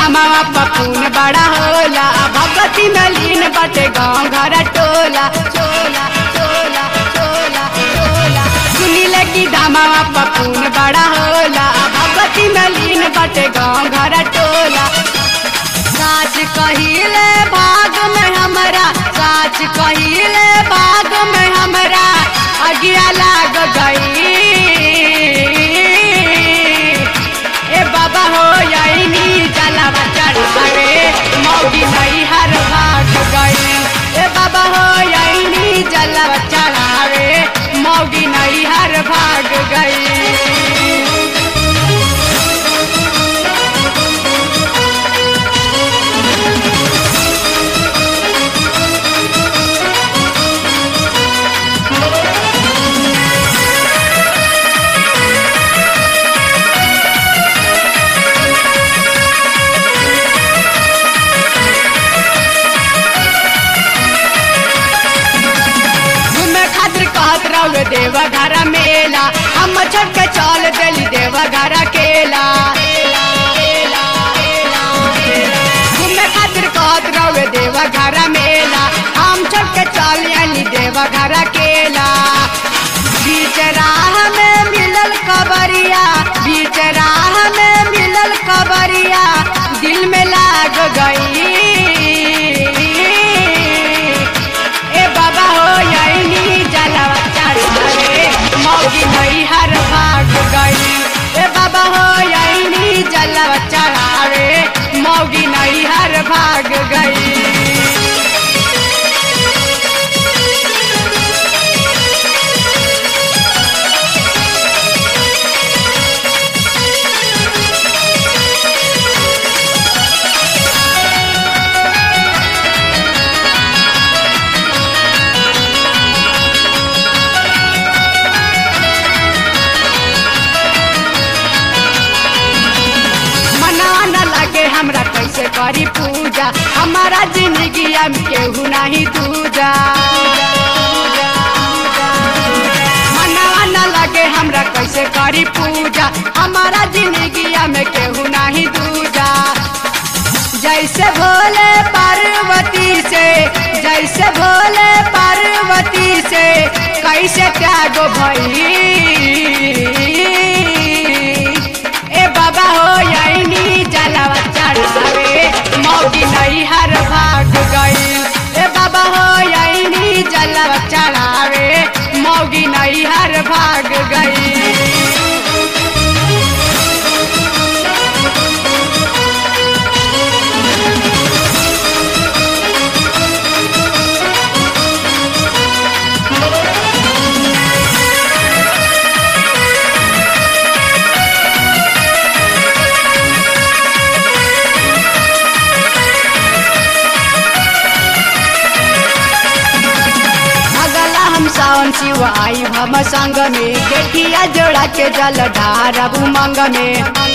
दामावा पपून बड़ा होला भगवती में लीन बटे गाँव घर टोला चोला चोला चोला चोला सुनीले की दामावा पपून बड़ा होला भगवती में लीन बटे गाँव घर टोला साच कहिले भाग में हमरा साच कहिले भाग में हमरा अगिया लाग गई ए बाबा हो यही जलावा चढ़ावे मौगी नहीं हर भाग गई ए बाबा हो यही जलावा चढ़ावे मौगी नहीं हर भाग गई घूमे खातिर कहत रहो देवा घर मेला हम छोड़ के चल देली देवा घर केला घूमे खातिर कहत रहो देवा घर मेला हम छोड़ के चल अली देवा घर केला बीच राह में मिलल कबरिया बीच राह में मिलल कबरिया दिल में लाग गई ए बाबा हो यही जलावा चढ़ावे मौगी नहीं हर भाग गई ए बाबा हो यही जलावा चढ़ावे मौगी नहीं हर भाग गई मना न लगे हमरा कैसे करी पूजा हमारा जिंदगी में केहू नहीं दूजा मना न लगे हमरा कैसे करी पूजा हमारा जिंदगी में केहू नहीं दूजा जैसे भोले पार्वती से जैसे भोले पार्वती से कैसे त्याग भई ए बाबा हो यही जलावा चढ़ावे मौगी नहीं हर भाग गई ए बाबा हो यही जलावा चढ़ावे मौगी नहीं हर भाग गई अगला हम सावन शिव आई हम संग में गेठिया जोड़ा के जल ढारब उमंग में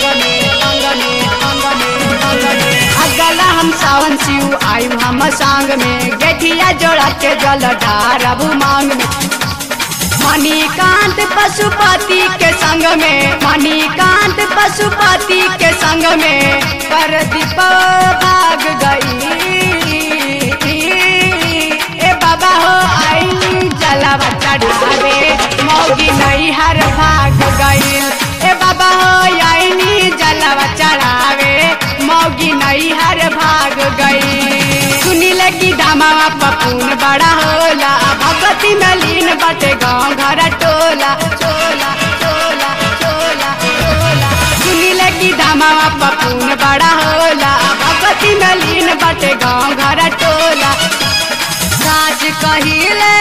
अगला हम सावन शिव आई हम संग में गेठिया जोड़ा के जल ढारब उमंग में मणिकांत पशुपति के संग में मणिकांत पशुपति के संग में कर दीप भाग गई ए बाबा हो आई जलावा चढ़ावे मौगी नहीं हर भाग गई ए बाबा हो आई जलावा चढ़ावे मौगी नहीं हर भाग गई सुनीले की दामावा पपून बड़ा होला भगवती में लीन बटे गाँव घर टोला चोला चोला चोला चोला सुनीले की दामावा पपून बड़ा होला भगवती में लीन बटे गाँव घर टोला साच कहिले